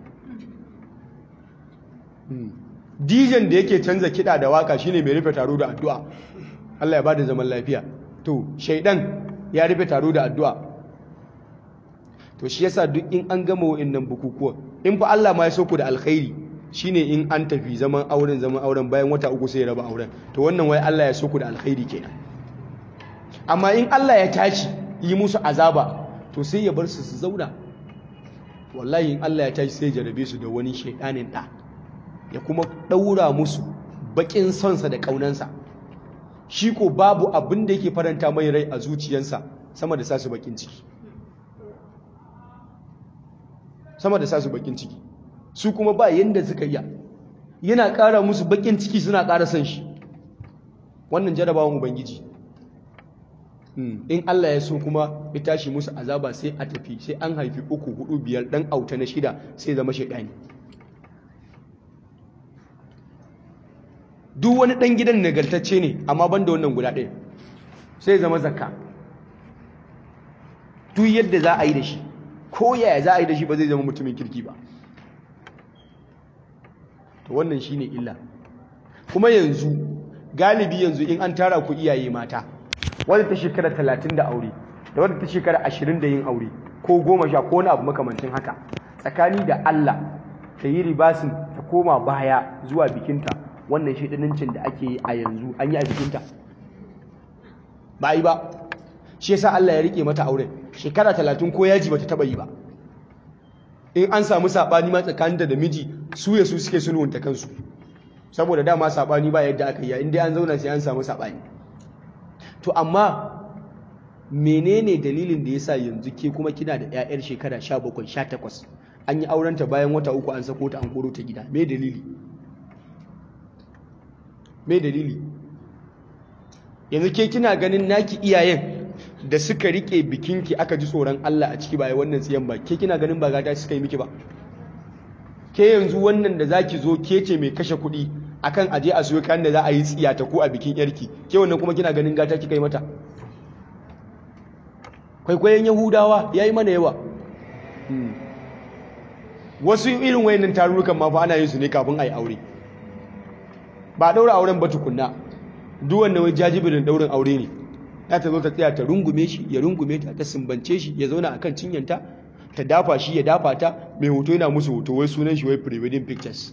dijan da yake canza kiɗa da waka shine mai rufe taro da addu'a Allah ya ba da zaman lafiya to shaidan ya rufe taro da addu'a to shi yasa duk in an gama wa'annan bukukuwa in fa Allah ma ya so ku da alkhairi shine in an tafi zaman auren zaman auren bayan wata uku sai ya raba auren to wannan wai Allah ya so ku da alkhairi kenan amma in Allah ya tashi yi musu azaba to sai ya bar su su zauna wallahi in Allah ya tashi sai ya jarabe su da wani shaidanin da ya kuma daura musu bakin sonsa da kaunansa shi ko babu abin da yake faranta mai rai a zuciyarsa sama da sasu bakin ciki sama da sasu bakin ciki su kuma ba yanda suka iya yana ƙara musu bakin ciki suna ƙara son shi wannan jarabawan ubangiji in Allah ya so kuma ya tashi musu azaba sai a tafi sai an haifi uku hudu biyar dan auta na shida sai zama shaidani duk wani dan gidan nagartacce ne amma ban da wannan guda ɗaya sai zama zakka duk yadda za a yi da shi ko yaya za a yi da shi ba zai zama mutumin kirki ba to wannan shine illa kuma yanzu galibi yanzu in an tara ku iyaye mata wadda ta shekara talatin da aure da wadda ta shekara ashirin da yin aure ko goma sha ko wani abu makamancin haka tsakani da Allah ta yi ribasin ta koma baya zuwa bikinta wannan shaidanancin da ake yi a yanzu an yi a bikinta ba yi ba shi yasa Allah ya rike mata auren shekara talatin ko yaji bata taba yi ba in an samu sabani ma tsakaninta da miji su ya su suke sulhunta kansu saboda dama sabani ba yadda aka yi in dai an zauna sai an samu sabani to amma menene dalilin da yasa yanzu ke kuma kina da ƴaƴar shekara 17 18 an yi aurenta bayan wata uku an sako ta an koro ta gida me dalili me dalili yanzu ke kina ganin naki iyayen da suka rike bikinki aka ji tsoron Allah a ciki ba wannan tsiyan ba ke kina ganin ba gata suka yi miki ba ke yanzu wannan da zaki zo ke ce mai kashe kuɗi akan aje a siyo kayan da za a yi tsiya ta ko a bikin yarki ke wannan kuma kina ganin gata kika yi mata kwaikwayon yahudawa ya yi mana yawa wasu irin wayannan tarurrukan ma fa ana yin su ne kafin a yi aure ba daura auren ba tukunna duk wannan wai jajibirin daurin aure ne ya ta zo ta tsaya ta rungume shi ya rungume ta ta sumbance shi ya zauna akan cinyanta ta dafa shi ya dafa ta mai hoto yana musu hoto wai sunan shi wai pre-wedding pictures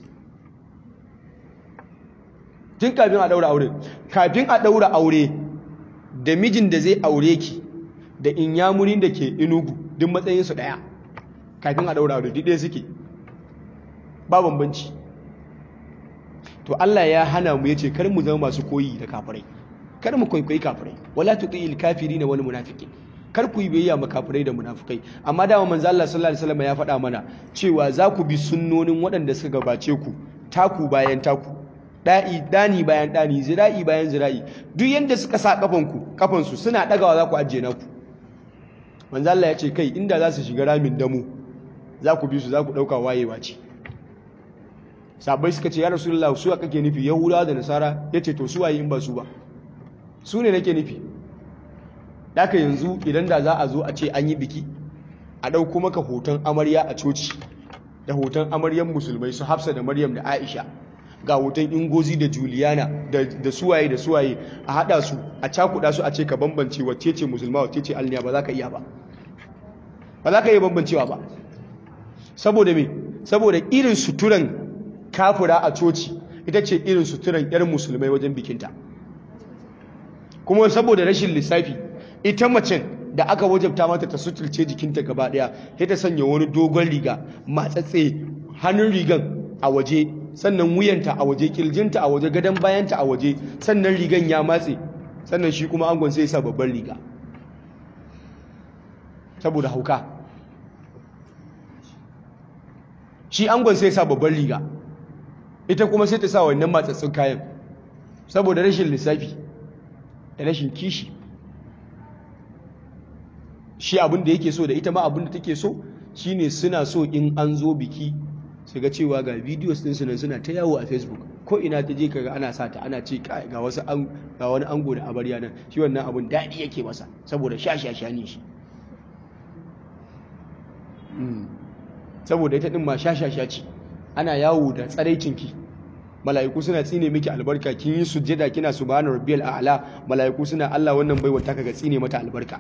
tun kafin a daura aure kafin a daura aure da mijin da zai aure ki da inyamurin da ke inugu duk matsayin su daya kafin a daura aure duk ɗaya suke ba bambanci to Allah ya hana mu yace kar mu zama masu koyi da kafirai kar mu kwaikwayi kafirai wala tuti'il kafirina wal munafiqin kar ku yi biyayya ma kafirai da munafikai amma dama manzo Allah sallallahu alaihi wasallam ya faɗa mana cewa za ku bi sunnonin waɗanda suka gabace ku taku bayan taku da'i dani bayan dani zira'i bayan zira'i duk yanda suka sa kafanku kafansu suna dagawa za ku ajiye naku manzo Allah ya ce kai inda za su shiga ramin damu za ku bi su za ku dauka wayewa ce sabai suka ce ya rasulullah su kake nufi yahudawa da nasara yace to su waye in ba su ba su ne nake nufi Daka yanzu idan da za a zo a ce an yi biki a ɗauko maka hoton amarya a coci da hoton amaryan musulmai su hafsa da maryam da aisha ga hoton ingozi da juliana da suwaye da suwaye a haɗa su a cakuɗa su a ce ka bambance wacce ce musulma wacce ce alniya ba za ka iya ba ba za ka iya bambancewa ba saboda me saboda irin suturan kafura a coci ita ce irin suturan yar musulmai wajen bikinta kuma saboda rashin lissafi ita macen da aka wajabta mata ta suturce jikinta gaba daya sai ta sanya wani dogon riga matsatse hannun rigan a waje sannan wuyanta a waje kirjinta a waje gadon bayanta a waje sannan rigan ya matse sannan shi kuma angon sai sa babban riga saboda hauka shi angon sai sa babban riga ita kuma sai ta sa wannan matsatsun kayan saboda rashin lissafi da rashin kishi shi abin da yake so da ita ma abin da take so shine suna so in an zo biki su ga cewa ga videos din su nan suna ta yawo a facebook ko ina ta je kaga ana sata ana ce ga wasu ga wani ango da amarya nan shi wannan abin daɗi yake masa saboda sha sha sha ne shi saboda ita din ma sha sha sha ce ana yawo da tsaraicinki mala'iku suna tsine miki albarka kin yi sujjada kina subhana rabbiyal a'la mala'iku suna Allah wannan baiwa ta kaga tsine mata albarka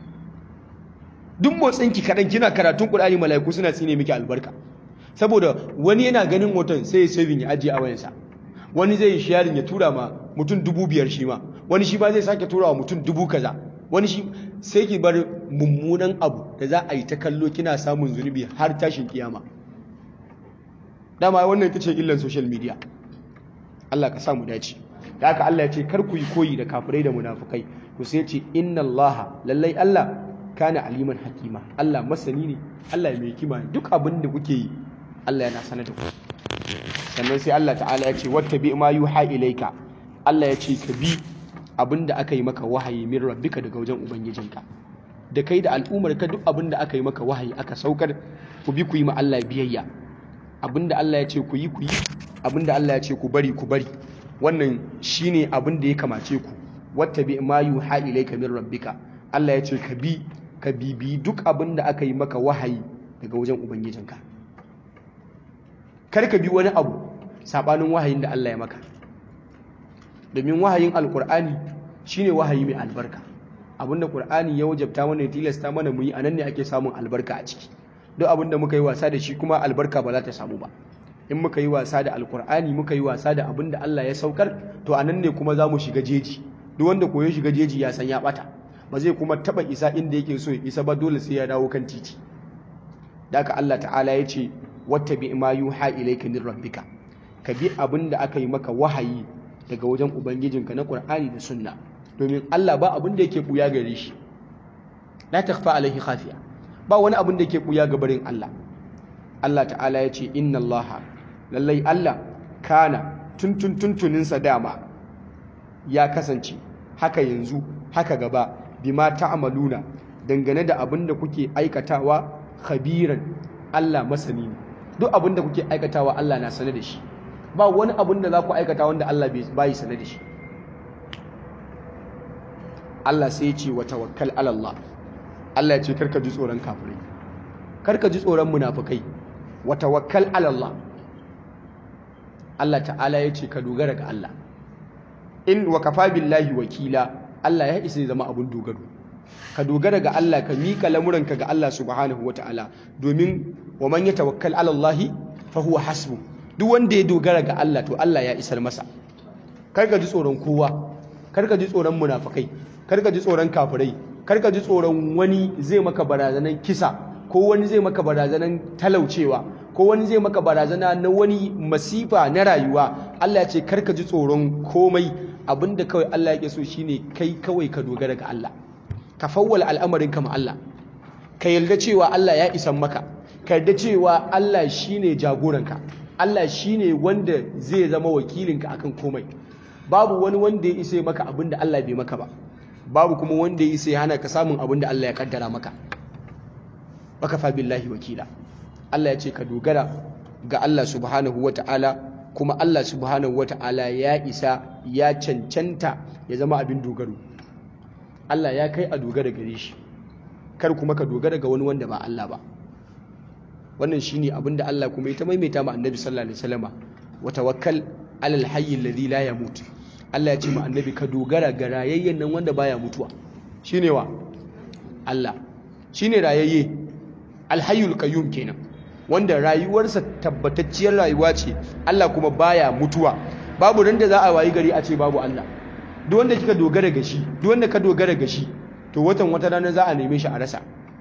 duk motsinki kadan kina karatun Qur'ani mala'iku suna tsine miki albarka saboda wani yana ganin hoton sai ya saving ya ajiye a wayansa wani zai yi sharing ya tura ma mutum dubu biyar shi ma wani shi ba zai sake tura wa mutum dubu kaza wani shi sai ki bar mummunan abu da za a yi ta kallo kina samun zunubi har tashin kiyama dama wannan ita ce illan social media Allah ka samu dace da haka Allah ya ce kar ku yi koyi da kafirai da munafukai ku sai ce inna Allah lallai Allah kana aliman hakima Allah masani ne Allah mai hikima duk abin da kuke yi Allah yana sanar da ku sannan sai Allah ta'ala ya ce wattabi ma yuha ilaika Allah ya ce ka bi abin da aka yi maka wahayi min rabbika daga wajen ubangijinka da kai da al'ummar ka duk abin da aka yi maka wahayi aka saukar ku bi ku yi ma Allah biyayya abin da Allah ya ce ku yi ku yi abin da Allah ya ce ku bari ku bari wannan shine abin da ya kamace ku wattabi ma yuha ilaika min rabbika Allah ya ce ka bi ka bibi duk abin da aka yi maka wahayi daga wajen ubangijinka kar ka bi wani abu sabanin wahayin da Allah ya maka domin wahayin alkur'ani shine wahayi mai albarka abinda qur'ani ya wajabta mana ya tilasta mana mu yi anan ne ake samun albarka a ciki duk abinda muka yi wasa da shi kuma albarka ba za ta samu ba in muka yi wasa da alkur'ani muka yi wasa da abinda Allah ya saukar to anan ne kuma za mu shiga jeji duk wanda koyo shiga jeji ya san ya bata ba zai kuma taba isa inda yake so ya isa ba dole sai ya dawo kan titi da haka Allah ta'ala ya ce wattabi ma yuha ilayka min rabbika ka bi abinda aka yi maka wahayi daga wajen ubangijinka na qur'ani da sunna domin Allah ba abin da yake buya gare shi la takhfa alaihi khafiya ba wani abin da yake buya ga barin Allah Allah ta'ala ya ce inna Allah lallai Allah kana tuntun tuntunin sa dama ya kasance haka yanzu haka gaba bima ta'maluna dangane da abin da kuke aikatawa khabiran Allah masani ne duk abin da kuke aikatawa Allah na sane da shi ba wani abin da za ku aikata wanda Allah bai sane da shi Allah sai ya ce wa tawakkal ala Allah Allah ya ce karka ji tsoron kafirai karka ji tsoron munafikai wa tawakkal ala Allah Allah ta'ala ya ce ka dogara ga Allah in wa kafa billahi wakila Allah ya isa zama abun dogaro ka dogara ga Allah ka mika lamuranka ga Allah subhanahu ta'ala domin wa man yatawakkal ala Allah fa huwa hasbu duk wanda ya dogara ga Allah to Allah ya isar masa karka ji tsoron kowa karka ji tsoron munafikai karka ji tsoron kafirai karka ji tsoron wani zai maka barazanan kisa ko wani zai maka barazanan talaucewa ko wani zai maka barazana na wani masifa na rayuwa Allah ya ce karka ji tsoron komai abinda kawai Allah yake so shine kai kawai ka dogara ga Allah ka fawwala al'amarin ka ma Allah ka yarda cewa Allah ya isan maka ka yarda cewa Allah shine jagoranka Allah shine wanda zai zama wakilinka akan komai babu wani wanda ya isa maka abinda Allah bai maka ba babu kuma wanda ya isa ya hana ka samun abinda Allah ya kaddara maka baka fa billahi wakila Allah ya ce ka dogara ga Allah subhanahu wata'ala kuma Allah subhanahu wata'ala ya isa ya cancanta ya zama abin dogaro Allah ya kai a dogara gare shi kar kuma ka dogara ga wani wanda ba Allah ba wannan shine abin da Allah kuma ya ta maimaita ma annabi sallallahu alaihi wasallama wa tawakkal alal hayy alladhi la yamut Allah ya ce ma annabi ka dogara ga rayayyen nan wanda baya mutuwa shine wa Allah shine rayayye alhayyul qayyum kenan wanda rayuwarsa tabbatacciyar rayuwa ce Allah kuma baya mutuwa babu ran da za a wayi gari a ce babu Allah duk wanda kika dogara ga shi duk wanda ka dogara ga shi to watan wata rana za a neme shi a rasa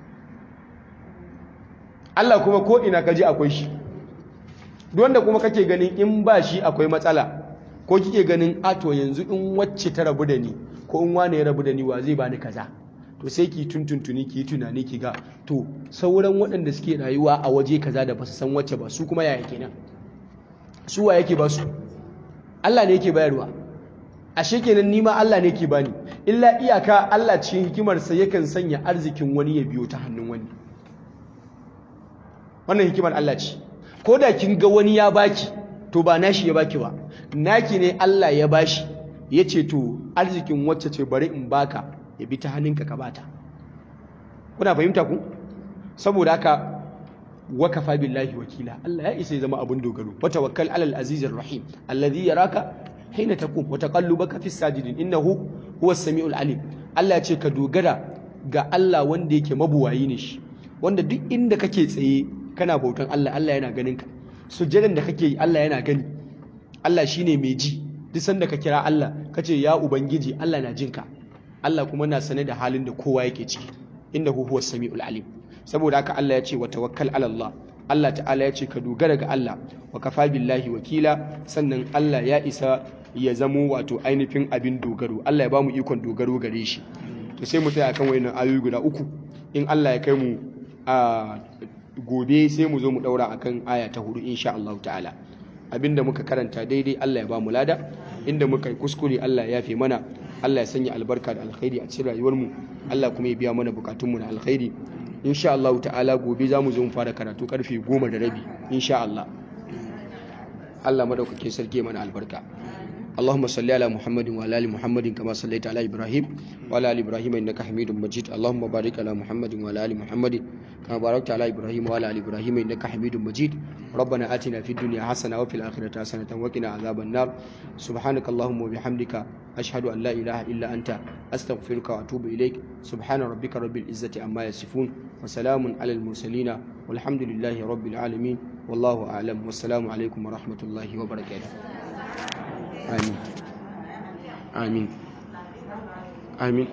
Allah kuma ko ina kaji akwai shi duk wanda kuma kake ganin in ba shi akwai matsala ko kike ganin a to yanzu in wacce ta rabu da ni ko in wane ya rabu da ni wa zai bani kaza to sai ki tuntuntuni ki tunani ki ga to sauran waɗanda suke rayuwa a waje kaza da basu san wacce ba su kuma yaya kenan su wa yake ba su Allah ne yake bayarwa ashe kenan ni ma Allah ne yake bani illa iyaka Allah cikin hikimarsa yakan sanya arzikin wani ya biyo ta hannun wani wannan hikimar Allah ce ko da kin ga wani ya baki to ba nashi ya baki ba naki ne Allah ya bashi ya ce to arzikin wacce ce bari in baka ya bi ta hannunka ka bata kuna fahimta ku saboda haka wakafa billahi wakila Allah ya isa ya zama abun dogaro wa tawakkal alal azizir rahim alladhi yaraka hina taqum wa taqallubaka fis sajidin innahu huwas samiul alim Allah ya ce ka dogara ga Allah wanda yake mabuwayi ne shi wanda duk inda kake tsaye kana bautan Allah Allah yana ganin ka sujjadan da kake yi Allah yana gani Allah shine mai ji duk sanda ka kira Allah kace ya ubangiji Allah na jinka Allah kuma na sane da halin da kowa yake ciki innahu huwas samiul alim saboda haka Allah ya ce wa tawakkal ala Allah Allah ta'ala ya ce ka dogara ga Allah wa kafa billahi wakila sannan Allah ya isa ya zamo wato ainihin abin dogaro Allah ya bamu ikon dogaro gare shi to sai mu tsaya kan wayannan ayoyi guda uku in Allah ya kai mu a gobe sai mu zo mu daura akan aya ta hudu insha Allah ta'ala abinda muka karanta daidai Allah ya bamu lada inda muka yi kuskure Allah ya yafe mana Allah ya sanya albarka da alkhairi a cikin rayuwarmu Allah kuma ya biya mana bukatunmu na alkhairi insha Allah ta'ala gobe za mu zo mu fara karatu karfe goma da rabi insha Allah Allah madaukakin sarki mana albarka اللهم صل على محمد وعلى ال محمد كما صليت على ابراهيم وعلى ال ابراهيم انك حميد مجيد اللهم بارك على محمد وعلى ال محمد كما باركت على ابراهيم وعلى ال ابراهيم انك حميد مجيد ربنا اتنا في الدنيا حسنه وفي الاخره حسنه وقنا عذاب النار سبحانك اللهم وبحمدك اشهد ان لا اله الا انت استغفرك واتوب اليك سبحان ربك رب العزه عما يصفون وسلام على المرسلين والحمد لله رب العالمين والله اعلم والسلام عليكم ورحمه الله وبركاته آمين آمين آمين